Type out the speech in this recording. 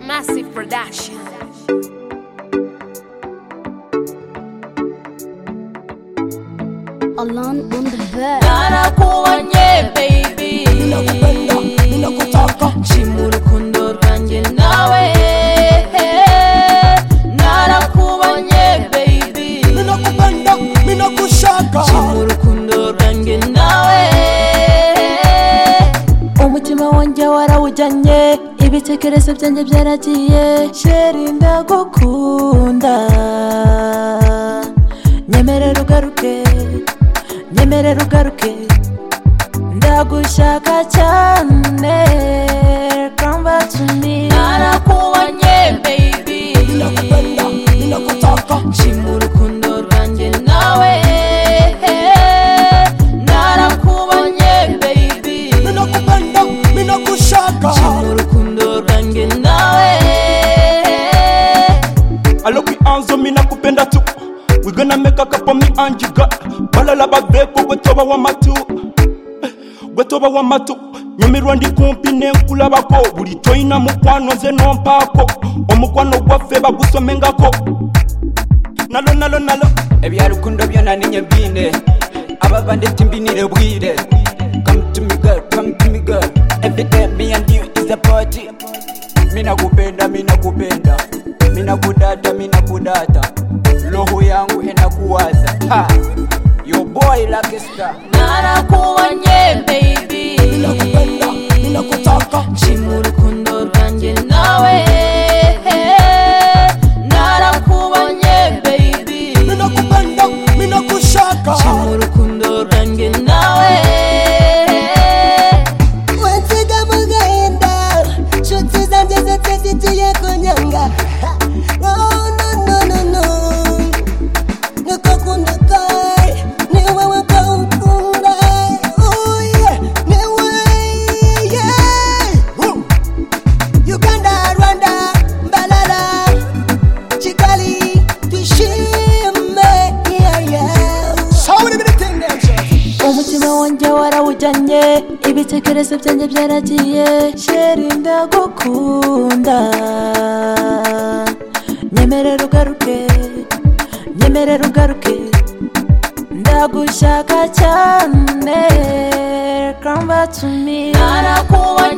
Massive Production. Alon on the bed. Narakuba nye baby Ninakupenda, ninakutaka. Nshima urukundo rwanjye nawe Narakuba nye baby ninakupenda ninakushaka Nshima urukundo rwanjye nawe Umutima wanjye warawujyanye Ibitekerezo byanjye byaragiye Sheri ndagukunda Nyemerera ugaruke Nyemerera ugaruke ndagushaka cyane come back to me narakubonye baby ninakupenda ninakutaka nshima urukundo rwanjye nawe narakubonye baby ninakupenda ninakushaka nshima urukundo rwanjye nawe Aloki anzo mina kupenda tu We gonna make a cup of me and you got Balala babeko wetoba wamatu Wetoba wamatu nyemerwa ndi kumpi nenkulabako buli toyina mukwano nze nompaako omukwano gwaffe bagusomengako nalo nalo nalo ebyarukundo byona ninye mbine ababa ndeti mbinire bwire come to me girl come to me girl every day me and you is a party mina kupenda mina kupenda mina kudata mina kudata roho yangu inakuwaza ha your boy like star narakubonye baby ninakupenda ninakutaka nshima urukundo rwanjye nawe narakubonye baby ninakupenda ninakushaka nshima urukundo rwanjye nawe wansiga mugahinda nshuti zanjye zose zigiye kunyanga Ha! Oh, no, no, no, no. niko kunda kwawe ni wowe ko ukunda Oh, yeah. ni wowe, yeah. Woo. uganda rwanda mbalala kigali twishime Yeah, yeah. umutima wanjye warawujyanye ibitekerezo byanjye byaragiye sheri ndagukunda nyemerera ugaruke nyemerera ugaruke ndagushaka cyane come back to me narakubonye